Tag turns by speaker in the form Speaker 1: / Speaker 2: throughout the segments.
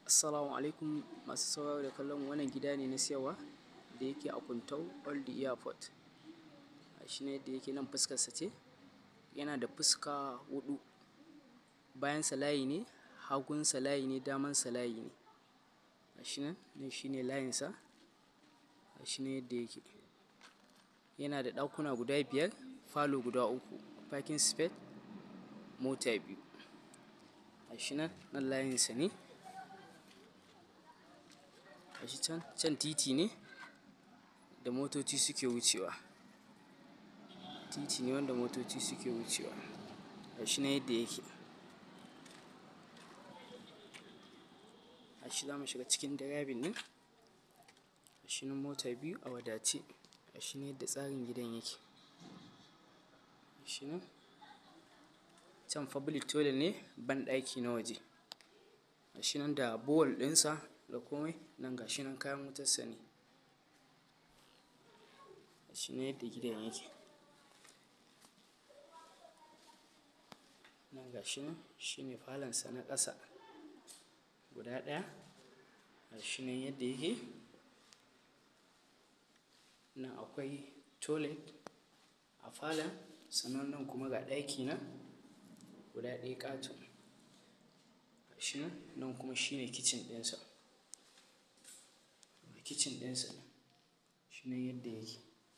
Speaker 1: Assalamu alaikum masu sauraro da kallon wannan gida ne na siyarwa da yake a Kuntau Old Airport. Shi ne da yake nan fuskarsa ce, yana da fuska huɗu, bayansa layi ne, hagunsa layi ne, damansa layi ne. Gashi nan, nan shi ne layinsa, gashi nan yadda yake. Yana da ɗakuna guda biyar, falo guda uku, parking space mota biyu. Gashi nan, nan layinsa ne. Gashi can, can titi ne da motoci suke wucewa. Titi ne wanda motoci suke wucewa. Gashi nan yadda yake. Gashi zamu shiga cikin driving ɗin. Gashi nan mota biyu a wadace. Gashi nan yadda tsarin gidan yake. Gashi nan, can public toilet ne, banɗaki na waje. Gashi nan da bowl ɗinsa da komai, nan gashi nan kayan wutarsa ne. Gashi nan yadda gidan yake. Nan gashi nan, shi ne falonsa na ƙasa guda ɗaya. Gashi nan yadda yake. Nan akwai toilet a falon, sannan nan kuma ga ɗaki nan guda ɗaya ƙato. Gashi nan, nan kuma shi ne kitchen ɗinsa. Kitchen ɗinsa ne. Shi ne yadda yake.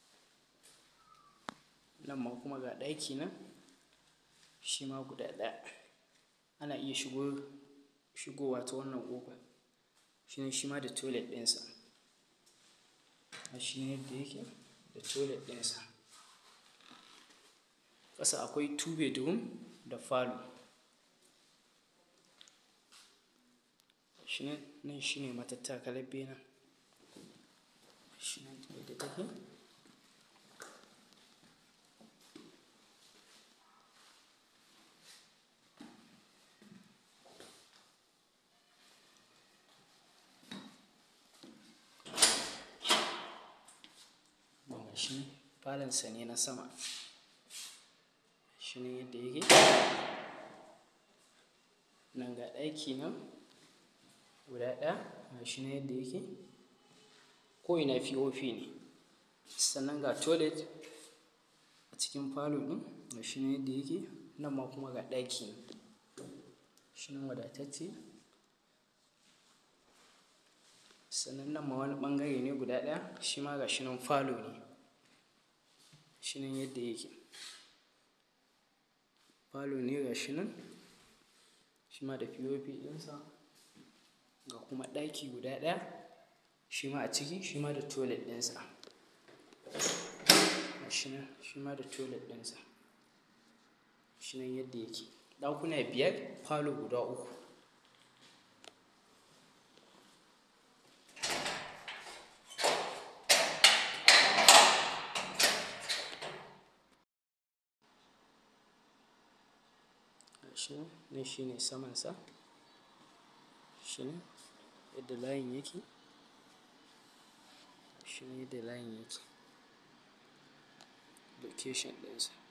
Speaker 1: Nan ma kuma ga ɗaki nan, shi ma guda ɗaya. Ana iya shigo, shigowa ta wannan ƙofar. Shi ne shi ma da toilet ɗinsa. Gashi nan yadda yake da toilet ɗinsa. Ƙasa akwai two bedroom da falo. Gashi nan, nan shi ne matattakalar benen. Gashi nan yadda take. Gashi nan, falonsa ne na sama. Gashi nan yadda yake. Nan ga ɗaki nan guda ɗaya. Gashi nan yadda yake. Ko'ina POP ne. Sannan ga toilet a cikin falo ɗin. Gashi nan yadda yake. Nan ma kuma ga ɗaki nan. Gashi nan wadatacce. Sannan nan ma wani ɓangare ne guda ɗaya. Shi ma gashi nan falo ne. Gashi nan yadda yake. Falo ne gashi nan. Shi ma da POP ɗinsa. Ga kuma ɗaki guda ɗaya. Shi ma a ciki, shi ma da toilet ɗinsa. Gashi nan, shi ma da toilet ɗinsa. Gashi nan yadda yake. Ɗakuna biyar, falo guda uku. Gashi nan, nan shi ne samansa. Gashi nan yadda layin yake. Gashi nan yadda layin yake. Location ɗinsa.